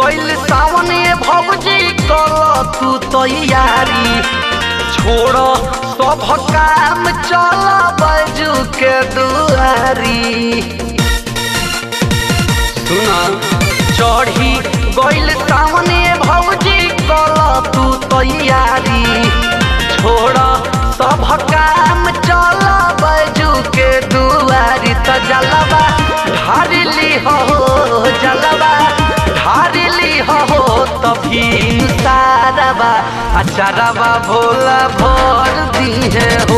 गइल सावन ये भौजी कल तू तैयारी छोड़ सब काम चल बजू के दुआरी सुना चढ़ी गइल सावन ये भौजी कल तू तैयारी छोड़ सब काम चल बजू के दुआरी त जलवा ढारली हो जलवा ढारली हो तभी सारवा अचारवा भोला भर दिए हो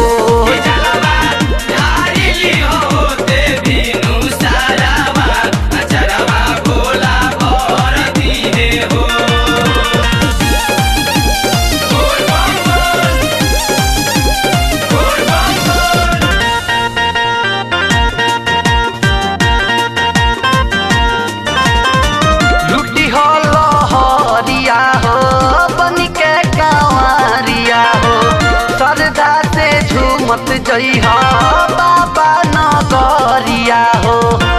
लुटी हो लहरिया हो बन के कंवरिया हो सरदा से झूमत जई हो बाबा नगरिया हो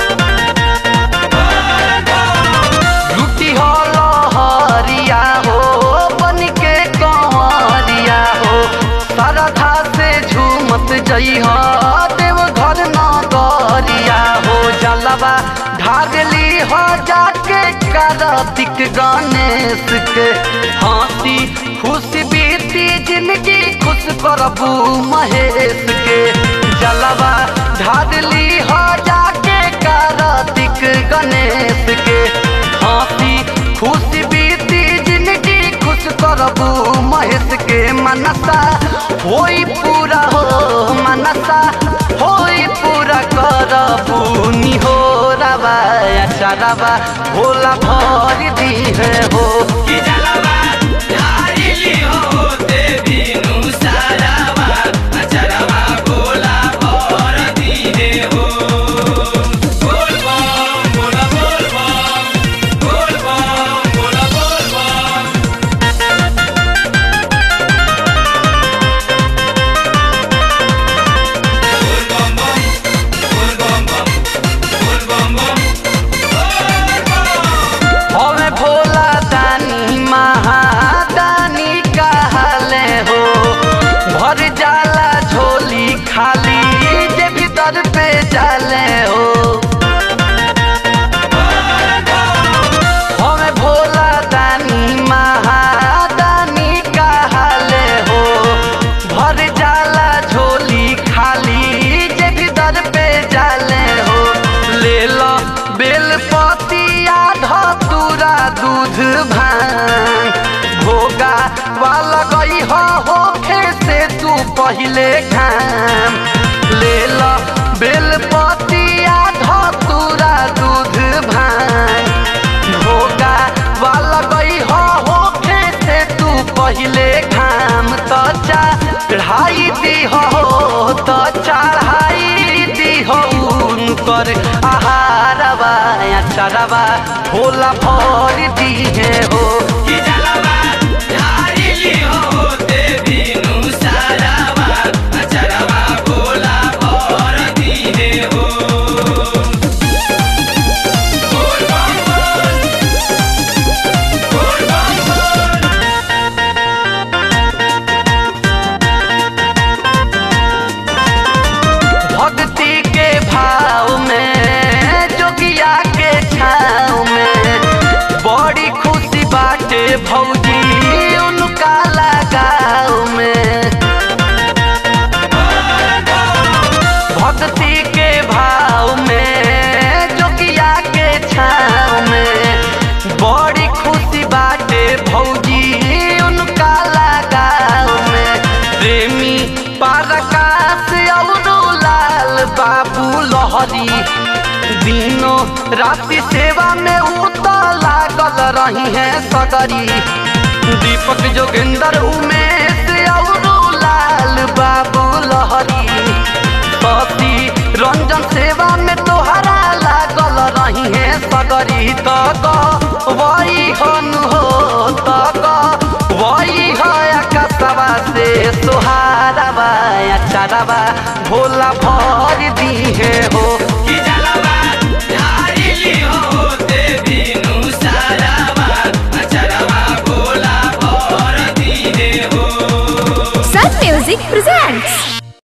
लुटी हो लहरिया हो बन के कंवरिया हो सरदा से झूमत जई हो देव घर नगरिया हो जलवा ढागली हो जाके कार्तिक गणेश के हंसी खुश बीती जिंदगी खुश करबू महेश के जलवा ढागली हो जाके कार्तिक गणेश के हंसी खुश बीती जिंदगी खुश करबू महेश के मनसा होई पूरा हो मनसा होई पूरा करबू निहोरबा अचारबा भोला भर दिहे हो हमें भोला दानी महादानी कहले हो भर जाला झोली खाली जे भीतर पे जाले हो हमें भोला दानी महादानी कहले हो भर जाला झोली खाली जे भीतर पे जाले हो ले लो बेल पतिया धतूरा दूध भांग भोगा वाला गई हो होखे से तू पहिले खाम ले लो बेल पतिया धतूरा दूध भांग भोगा वाला गई हो होखे से तू पहिले खाम तो चढ़ाई दी हो तो चढ़ाई दी हो उनकर आहारवा अचारवा भोला भर दिए हो भक्ति के भाव में जोगिया के छाव में बड़ी खुशी बाटे भौजी उनका लगाव में भक्ति के भाव में जोगिया के छाव में बड़ी खुशी बाटे भौजी उनका लगाव में प्रेमी पारकाश और लाल बाबू लहरी दिनों राति सेवा में उतर लागल रही है सगरी दीपक जोगिंदर उमेश और लाल बाबू लहरी पति रंजन सेवा में तोहरा लागल रही है सगरी तक वही हन हो तक